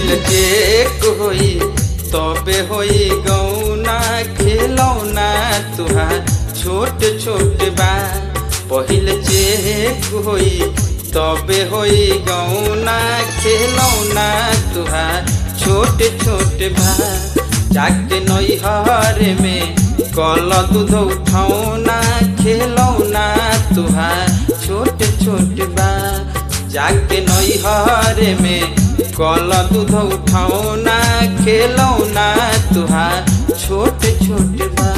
पहिल चेक होई तबे होई गौना खेलौना तुहार छोट छोट बा पहिल चेक होई तबे होई गौना खेलौना तुहार छोट छोट बा जाके नैहर में कल दूध उठौना खेलौना तुहार छोट छोट बा जाके नैहर में कल दूध उठौना खेलौना तुहार छोट छोट बा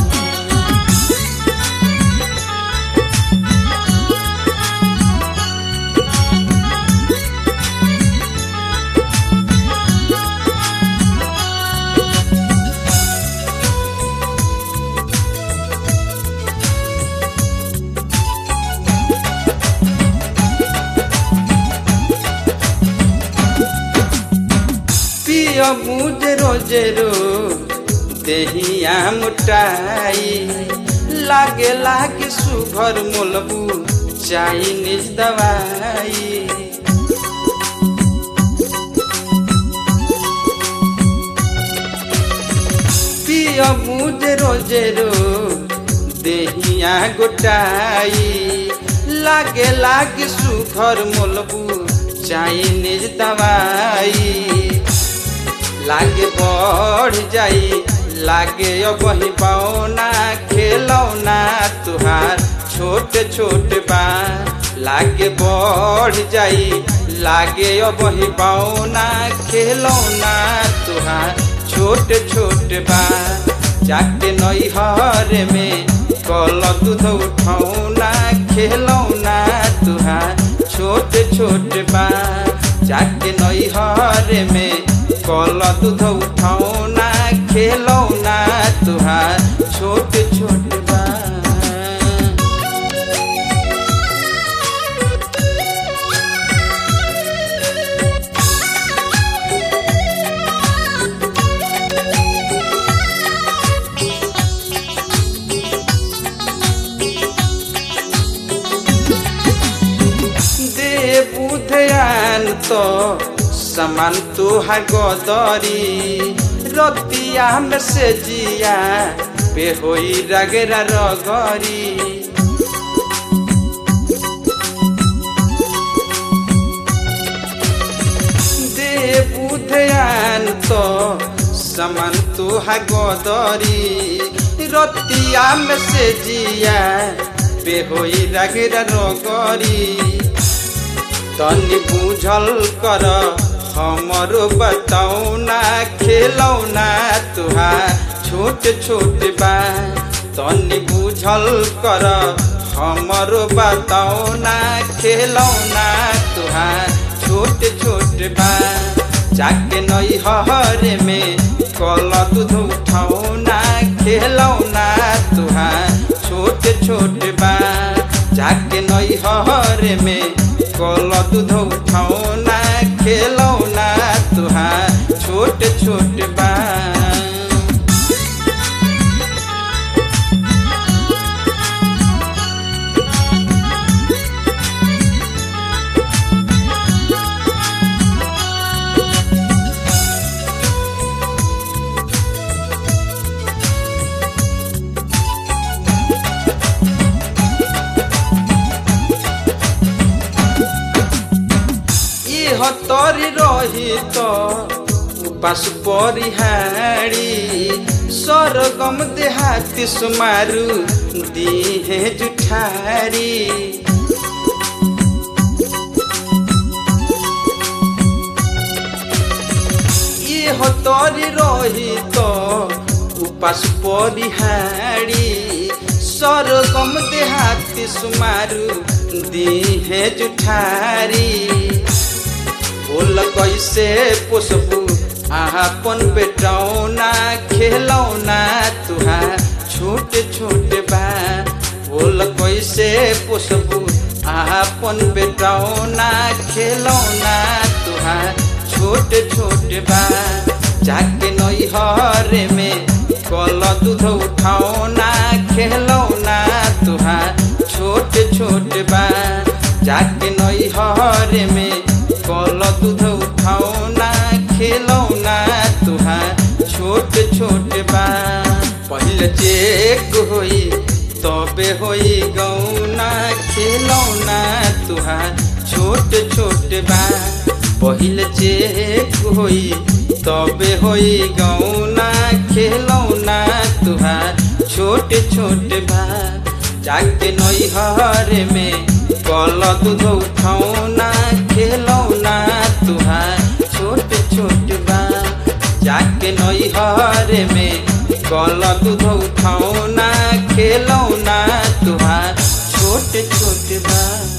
पिया मुझे रोजे रो देहिया मुटाई लागे लागे सुघर मोलबू चाइनीज दवाई पिया मुझे रोजे रो देहिया गोटाई लागे लागे सुघर मोलबू चाइनीज दवाई लागे बढ़ जाई लागे वही पाओना खेलौना तुहार छोट छोट बा लागे बढ़ जाई लागे वही पाओना खेलौना तुहार छोट छोट बा जाके नैहर में कल दूध उठौना खेलौना तुहार छोट छोट बा जाके नैहर में कल दूध उठौना खेलौना तुहार छोट छोट बा दे बुधयान तो समान तुहार गदरी रतिया में से जिया पे होई रगेरा रगरी दे बुधयान तो समान तुहार गदरी रतिया में से जिया पे होई रगेरा रगरी तनी बुझल कर हमरो बताउना खेलौना तुहार छोट छोट बा तनी बुझल कर हमरो बताउना खेलौना तुहार छोट छोट बा जाके नैहर में कल दूध उठौना खेलौना तुहार छोट छोट बा जाके नैहर में कल दूध उठौना खेलौना तुहार छोट छोट बा हतरी रही तो उपास परिहारी सरगम देहाती सुमारू दिहे जुठारी हतरी रही तो उपास परिहारी सरगम देहाती सुमारू दिहे जुठारी बोल कैसे पोसबू आपन बेटौना खेलौना तुहार छोट छोट बा बोल कैसे पोसबू आपन बेटौना खेलौना तुहार छोट छोट बा जाके नैहर में कल दूध उठौना खेलौना तुहार छोट छोट बा जाके नैहर में कल दूध उठौना खे पहिल चेक होई तबे होई गौना खेलौना तुहार छोट छोट बा पहिल चेक होई तबे होई गौना खेलौना तुहार छोट छोट बा जाके नैहर में कल दूध उठौना खेलौना तुहार छोट छोट बा जाके नैहर में कल दूध उठौना खेलौना तुहार छोट छोट बा